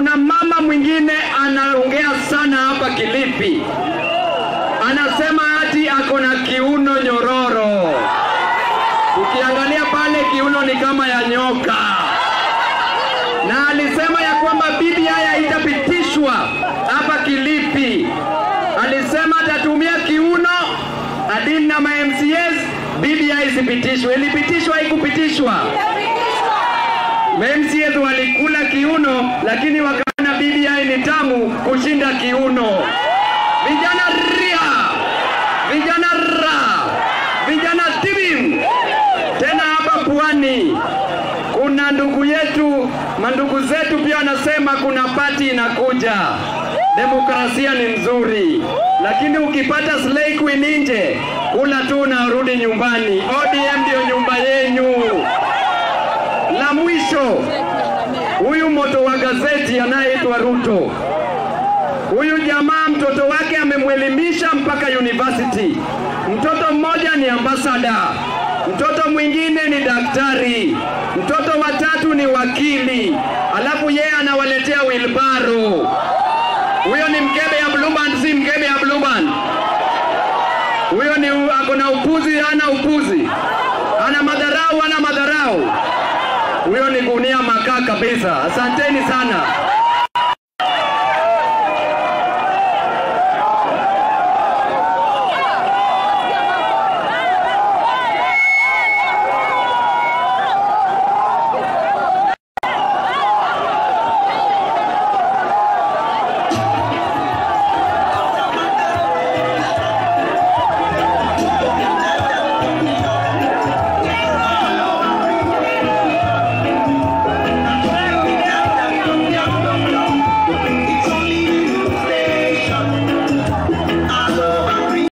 Kuna mama mwingine anaongea sana hapa Kilifi, anasema ati ako na kiuno nyororo. Ukiangalia pale kiuno ni kama ya nyoka, na alisema ya kwamba BBI haitapitishwa hapa Kilifi. Alisema atatumia kiuno adini na ma-MCAs BBI isipitishwe. Ilipitishwa, haikupitishwa. MCAs walikula kiuno, lakini wakaona BBI ni tamu kushinda kiuno. Vijana ria, vijana ra, vijana tibim. Tena hapa pwani kuna ndugu yetu, mandugu zetu pia wanasema kuna pati inakuja. Demokrasia ni nzuri, lakini ukipata slay queen nje, kula tu unarudi nyumbani. ODM ndio nyumba yenyu. La mwisho, huyu moto wa gazeti anayeitwa Ruto, huyu jamaa mtoto wake amemwelimisha mpaka university. Mtoto mmoja ni ambasada, mtoto mwingine ni daktari, mtoto watatu ni wakili, alafu yeye anawaletea wilbaro. Huyo ni mkebe ya Blue Band, si mkebe ya Blue Band. Huyo ni ako na upuzi, hana upuzi, ana madharau, hana madharau. Huyo ni gunia makaa kabisa. Asanteni sana.